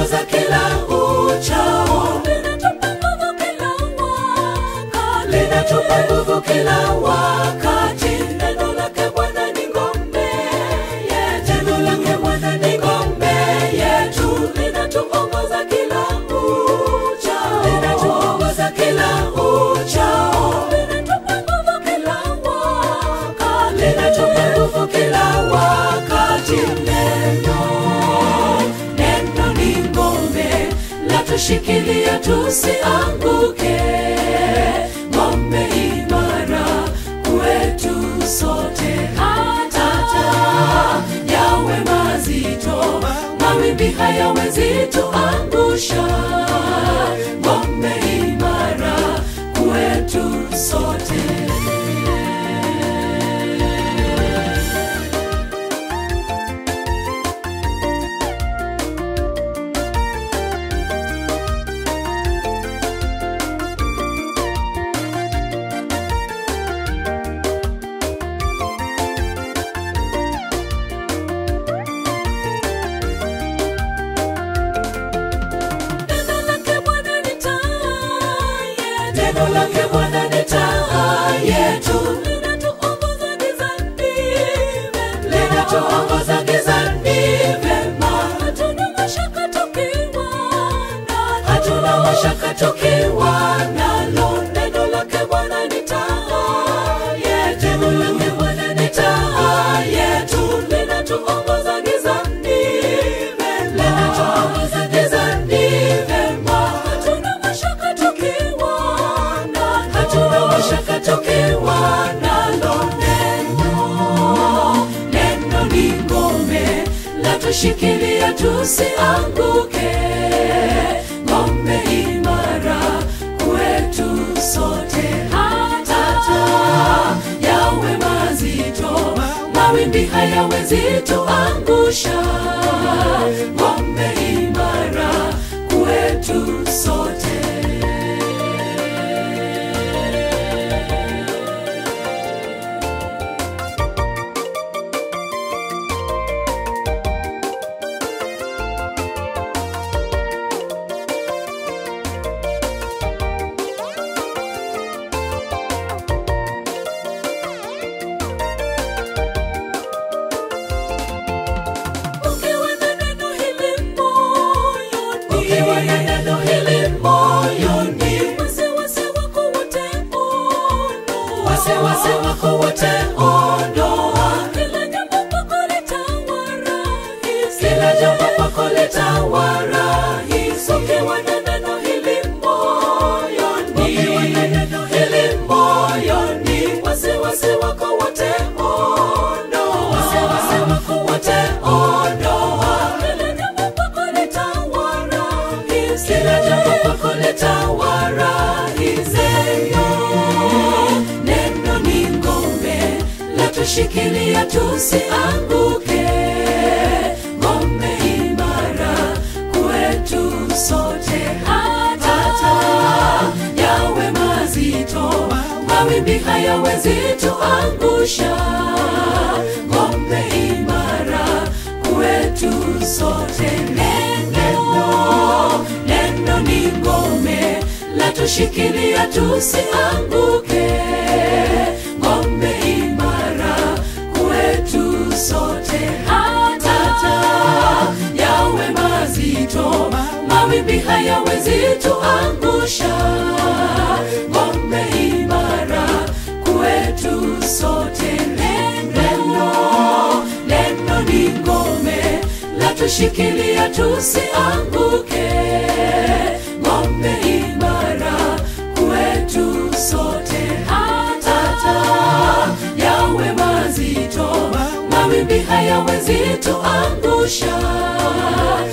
linatuongoza kila uchao, linatupa nguvu kila wakati. Neno lake Bwana ni ngome yetu, neno lake Bwana ni ngome yetu, linatuongoza kila uchao, linatuongoza kila uchao, linatupa nguvu kila wakati, linatupa nguvu kila wakati. Neno neno ni ngome, latushikilia tusianguke, ngome imara kwetu sote, hata yawe mazito, mawimbi hayawezi tuangusha, ngome imara kwetu sote. Neno lake Bwana ni taa yetu. Neno lake Bwana ni taa yetu. Linatuongoza gizani vema. Linatuongoza gizani vema. Hatuna mashaka tukiwa nalo. Hatuna mashaka tukiwa nalo. Neno lake Bwana ni taa yetu. Neno lake Bwana ni taa yetu. Linatuongoza gizani vema. Linatuongoza gizani vema. Hatuna mashaka tukiwa nalo. Hatuna mashaka tukiwa nalo. Neno neno ni ngome, latushikilia tusianguke, ngome imara kwetu sote, hata yawe mazito, mawimbi hayawezi tuangusha, ngome imara kwetu sote. Ukiwa na neno hili moyoni, ukiwa na neno hili moyoni, wasiwasi wako wote ondoa, wasiwasi wako wote ondoa, kila jambo kwako litawa rahisi, kila jambo kwako litawa rahisi, ukiwa na neno hili moyoni, ukiwa na neno hili moyoni, wasiwasi wako wote ondoa, wasiwasi wako wote ondoa, kila jambo kwako litawa rahisi, kila jambo kwako litawa rahisi. Neno ni ngome, latushikilia tusianguke, ngome imara kwetu sote, hata yawe mazito, mawimbi hayawezi tuangusha, ngome imara kwetu sote. Neno neno ni ngome, latushikilia tusianguke, ngome imara kwetu sote, hata yawe mazito, mawimbi hayawezi tuangusha, ngome imara kwetu sote. Neno neno ni ngome, latushikilia tusianguke, ngome imara kwetu sote, hata yawe mazito, mawimbi hayawezi tuangusha,